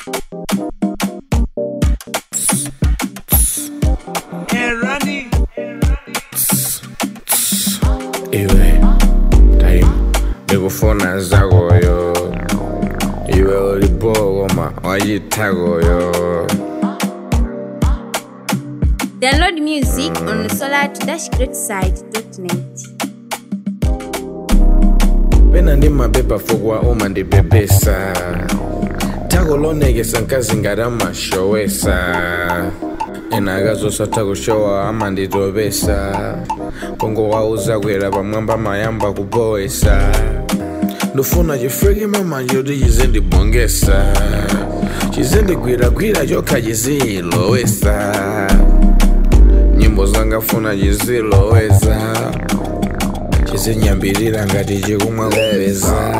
iwe time ndikufuna zakoyo iwe ulibokoma wachithakoyo Download music on solar-greatside.net. pena ndi mapepa fukwa uma ndipepesa thako lonekesa nkazi ngati amashowesa ena akazosatha kushowa amanditopesa kongo wauza kwera pamwamba mayamba kupowesa ndufuna chifriki mamanje kuti chizindibongesa chizindigwiragwira chokha chizilowesa nyimbo zangafuna chiziloweza chizinyambirira ngati chikumwa kupeza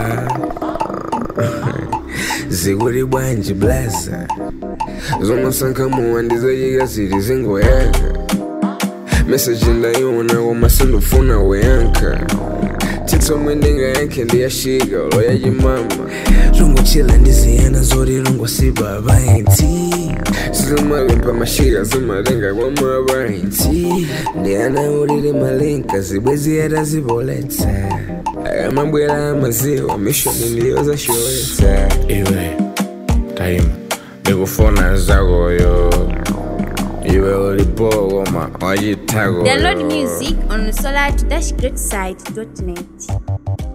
zikuli bwanji blaza zomasankhamuwa ndizochika zili zingoyaka meseji ndayiona koma sindufuna kuyankha titsomwe ndingayankhe ndiyashika loya chimama lungochila ndiziyana zoti lungosipa apainti zimalimpa mashika zimalenga kwa mapainti ndiyana ulili malinka zibwezi atazipoletsa akamabwera amaziwa mishoni ndiyozasholetsa iwe time ndikufuna zakoyo iwe ulipokoma wachithakoyo Download music on solar-greatside.net.